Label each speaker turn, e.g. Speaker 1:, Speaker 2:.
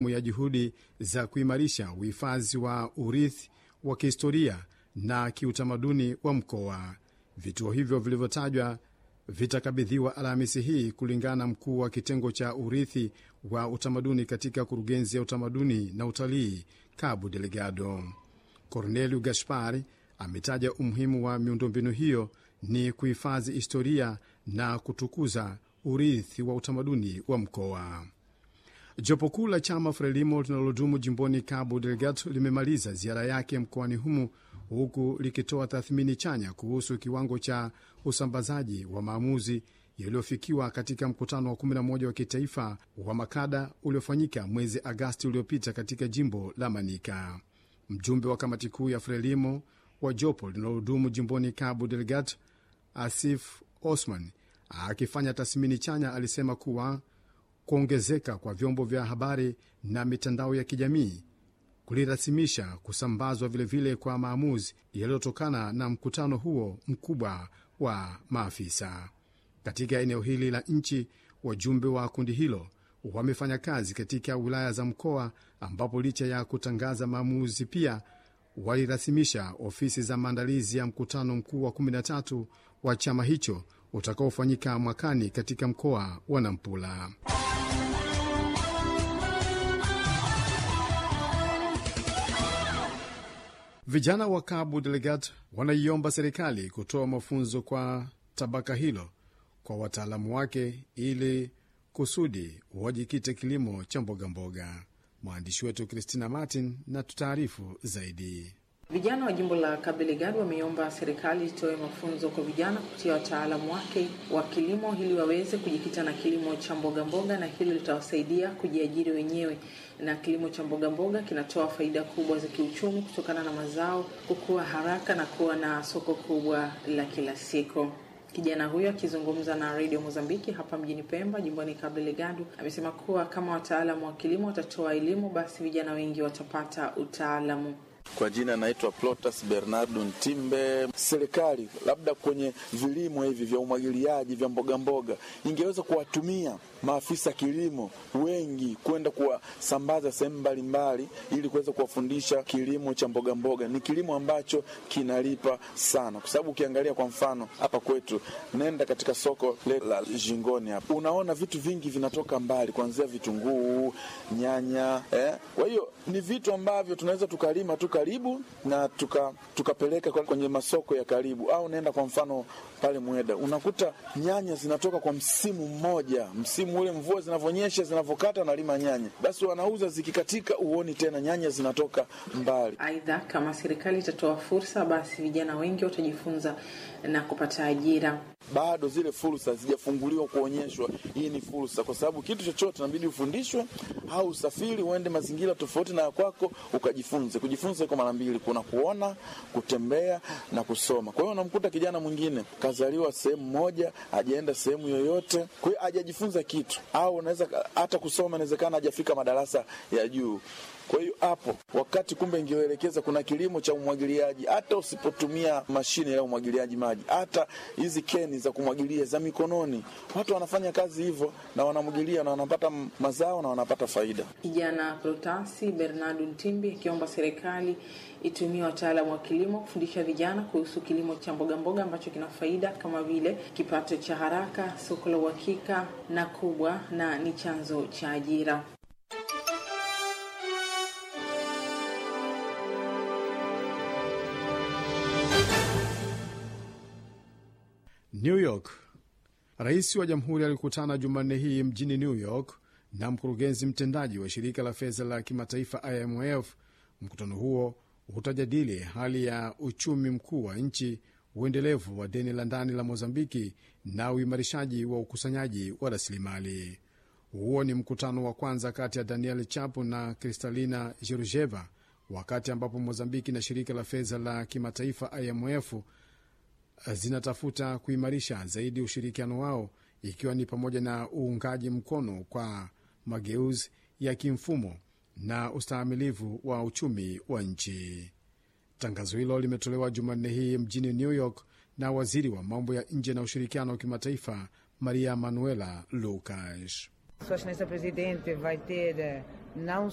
Speaker 1: ya juhudi za kuimarisha uhifadhi wa urithi wa kihistoria na kiutamaduni wa mkoa. Vituo hivyo vilivyotajwa vitakabidhiwa Alhamisi hii kulingana na mkuu wa kitengo cha urithi wa utamaduni katika kurugenzi ya utamaduni na utalii Cabo Delgado. Cornelio Gaspari ametaja umuhimu wa miundombinu hiyo ni kuhifadhi historia na kutukuza urithi wa utamaduni wa mkoa. Jopo kuu la chama Frelimo linalodumu jimboni Cabo Delgado limemaliza ziara yake mkoani humo huku likitoa tathmini chanya kuhusu kiwango cha usambazaji wa maamuzi yaliyofikiwa katika mkutano wa 11 wa kitaifa wa makada uliofanyika mwezi Agasti uliopita katika jimbo la Manika. Mjumbe wa kamati kuu ya Frelimo wa jopo linalodumu jimboni Cabo Delgado, Asif Osman, akifanya tathmini chanya, alisema kuwa kuongezeka kwa vyombo vya habari na mitandao ya kijamii kulirasimisha kusambazwa vilevile vile kwa maamuzi yaliyotokana na mkutano huo mkubwa wa maafisa katika eneo hili la nchi. Wajumbe wa kundi hilo wamefanya kazi katika wilaya za mkoa, ambapo licha ya kutangaza maamuzi pia walirasimisha ofisi za maandalizi ya mkutano mkuu wa 13 wa chama hicho utakaofanyika mwakani katika mkoa wa Nampula. Vijana wa Cabo Delgado wanaiomba serikali kutoa mafunzo kwa tabaka hilo kwa wataalamu wake ili kusudi wajikite kilimo cha mbogamboga. Mwandishi wetu Christina Martin na tutaarifu zaidi.
Speaker 2: Vijana wa jimbo la Cabo Delgado wameomba serikali itoe mafunzo kwa vijana kupitia wataalamu wake wa kilimo ili waweze kujikita na kilimo cha mboga mboga, na hilo litawasaidia kujiajiri wenyewe. Na kilimo cha mboga mboga kinatoa faida kubwa za kiuchumi kutokana na mazao kukua haraka na kuwa na soko kubwa la kila siku. Kijana huyo akizungumza na redio Mozambiki hapa mjini Pemba, jimboni Cabo Delgado, amesema kuwa kama wataalamu wa kilimo watatoa elimu, basi vijana wengi watapata utaalamu.
Speaker 3: Kwa jina naitwa Plotas Bernardo Ntimbe. Serikali labda kwenye vilimo hivi vya umwagiliaji vya mboga mboga ingeweza kuwatumia maafisa kilimo wengi kwenda kuwasambaza sehemu mbalimbali, ili kuweza kuwafundisha kilimo cha mboga mboga. Ni kilimo ambacho kinalipa sana, kwa sababu ukiangalia kwa mfano hapa kwetu, nenda katika soko la Jingoni hapa, unaona vitu vingi vinatoka mbali, kuanzia vitunguu, nyanya eh. Kwa hiyo ni vitu ambavyo tunaweza tukalima tu karibu na tukapeleka tuka kwenye masoko ya karibu, au naenda kwa mfano pale Mweda unakuta nyanya zinatoka kwa msimu mmoja, msimu ule mvua zinavyonyesha zinavyokata, nalima nyanya, basi wanauza zikikatika, uoni tena nyanya zinatoka mbali.
Speaker 2: Aidha, kama serikali itatoa fursa, basi vijana wengi watajifunza na kupata ajira.
Speaker 3: Bado zile fursa hazijafunguliwa kuonyeshwa hii ni fursa, kwa sababu kitu chochote inabidi ufundishwe au usafiri uende mazingira tofauti na ya kwako ukajifunze. Kujifunza iko mara mbili, kuna kuona, kutembea na kusoma. Kwa hiyo unamkuta kijana mwingine kazaliwa sehemu moja, hajaenda sehemu yoyote, kwa hiyo hajajifunza kitu, au unaweza hata kusoma, inawezekana hajafika madarasa ya juu. Kwa hiyo hapo wakati kumbe ingeelekeza kuna kilimo cha umwagiliaji, hata usipotumia mashine ya umwagiliaji maji, hata hizi keni za kumwagilia za mikononi, watu wanafanya kazi hivyo na wanamwagilia na wanapata mazao na wanapata faida.
Speaker 2: Kijana Protasi Bernardo Ntimbi akiomba serikali itumie wataalamu wa kilimo kufundisha vijana kuhusu kilimo cha mboga mboga ambacho kina faida kama vile kipato cha haraka, soko la uhakika na kubwa, na ni chanzo cha ajira.
Speaker 1: New York. Rais wa jamhuri alikutana Jumanne hii mjini New York na mkurugenzi mtendaji wa shirika la fedha la kimataifa IMF. Mkutano huo utajadili hali ya uchumi mkuu wa nchi, uendelevu wa deni la ndani la Mozambiki na uimarishaji wa ukusanyaji wa rasilimali. Huo ni mkutano wa kwanza kati ya Daniel Chapo na Kristalina Georgieva, wakati ambapo Mozambiki na shirika la fedha la kimataifa IMF zinatafuta kuimarisha zaidi ushirikiano wao ikiwa ni pamoja na uungaji mkono kwa mageuzi ya kimfumo na ustahimilivu wa uchumi wa nchi. Tangazo hilo limetolewa Jumanne hii mjini New York na waziri wa mambo ya nje na ushirikiano wa kimataifa Maria Manuela Lucas.
Speaker 4: Sua Excelência Presidente vai ter não